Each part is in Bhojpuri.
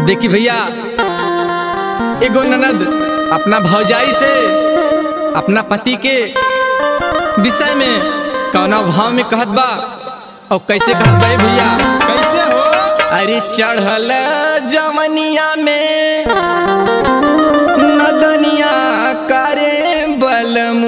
देखी भैया एगो ननद अपना भौजाई से अपना पति के विषय में कौना भाव में कहत बा और कैसे कहत बा ए भैया कैसे हो अरे चढ़ल जवनिया में नदनिया करे बलमू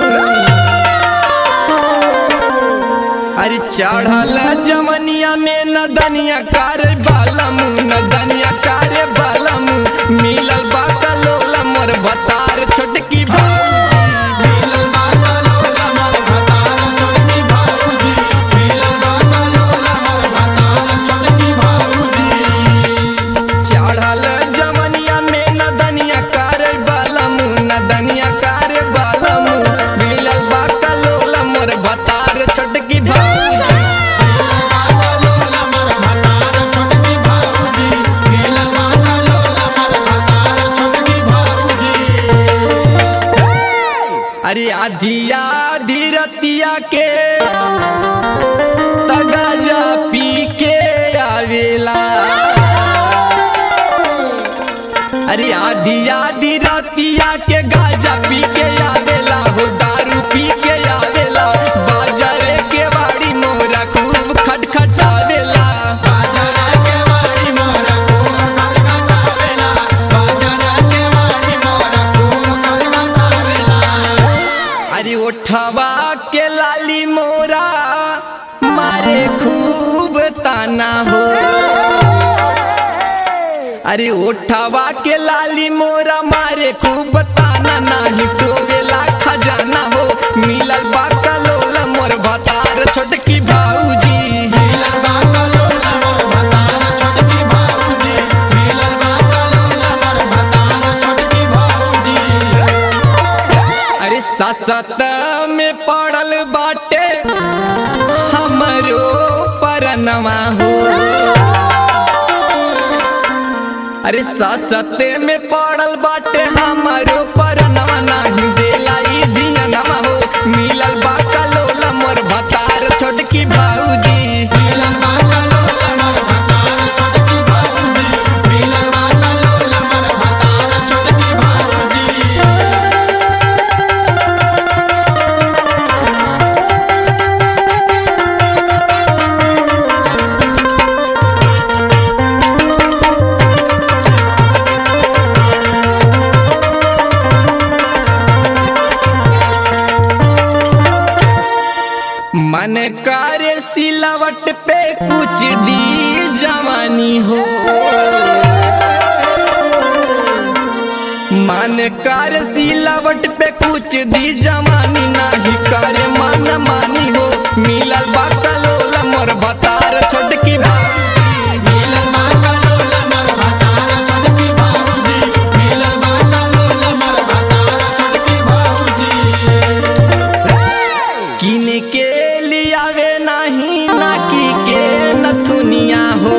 अरे चढ़ल जवनिया में नदनिया करे बलमू नदनिया करे बलमू मिलल बा कलोल मोर बतार छोटकी भौजी मिलल बा कलोला मोर भतार छोटकी भाऊजी मिलल बा कलोला मोर भतार छोटकी भाऊजी चढ़ल जवनिया में नदनिया करे बलमू नदनिया करे बलमू मिलल बा कलोल मोर बतार छोटकी भौजी कलोला मोर भतार छोटकी भाऊजी मिलल बा कलोला मोर भतार छोटकी भाऊजी अरे आधिया धीरतिया के तगाजा पी के आवेला अरे आधिया धीरतिया के गाजा पी के आवेला हो दारू पी के आवेला बाजारे के बाड़ी मोरा खूब खटखटावेला बाजारा के वाड़ी मोरा खूब खटखटावेला बाजारा के वाड़ी मोरा खूब खटखटावेला अरे ओठवा के लाली मोरा मारे खूब ताना हो अरे ओठवा के लाली मोरा मारे खूब ताना नाही टोवेला खजाना हो मिलल बा कलोल मोर भतार छोटकी भाऊजी मिलल बा कलोला मोर भतार छोटकी भाऊजी मिलल बा कलोला मोर भतार छोटकी भाऊजी अरे ससत में पड़ल बाटे हमरो परनवा हो अरे ससत में पड़ल बाटे हमरो परनवा नाही देला ई दिनवा हो मिलल बा कलोला मोर भतार छोटकी भाऊजी मिलल बा कलोला मोर भतार छोटकी भाऊजी मिलल बा कलोला मोर भतार छोटकी भाऊजी मन करे सिलावट पे कुछ दी जवानी हो मन कर सिलावट पे कुछ दी जवानी नाही करे मन मानी हो मिलल बा कलोला मोर भतार छोटकी भाऊजी मिलल बा कलोला मोर भतार छोटकी भाऊजी मिलल बा कलोला मोर भतार छोटकी भाऊजी किन के लियावे नाही नाकी के नथुनिया हो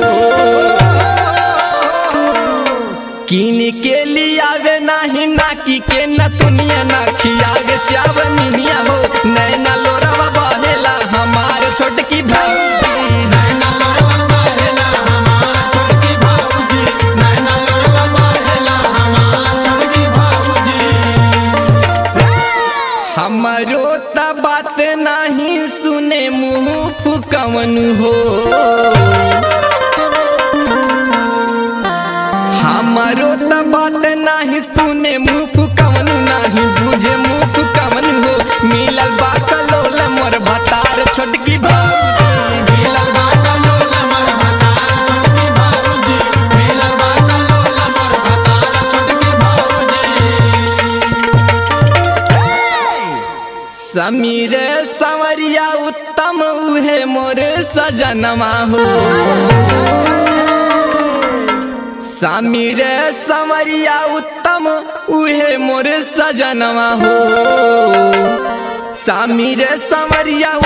किन के लियावे नाही नाकी के नथुनिया ना खियावे चावनिया हो नैना लोरावा बहेला हमार छोटकी भाई नैना लोरवा बहेला हमार छोटकी भाऊजी नैना लोरवा बहेला हमार छोटकी भाऊजी हमरो त बात नहीं सुने मुंह फुकवन हो हमरो त बात नहीं सुने मुंह फुकवन नहीं बुझे मुंह फुकवन हो मिलल बा कलोल मोर भतार छोटकी भाऊजी मिलल बा कलोला मोर भतार छोटकी भाऊजी मिलल बा कलोला मोर भतार छोटकी भाऊजी समीर संवरिया उत्तम उहे मोर सजनमा हो समीर संवरिया उत्तम उहे मोर सजनवा हो समीर संवरिया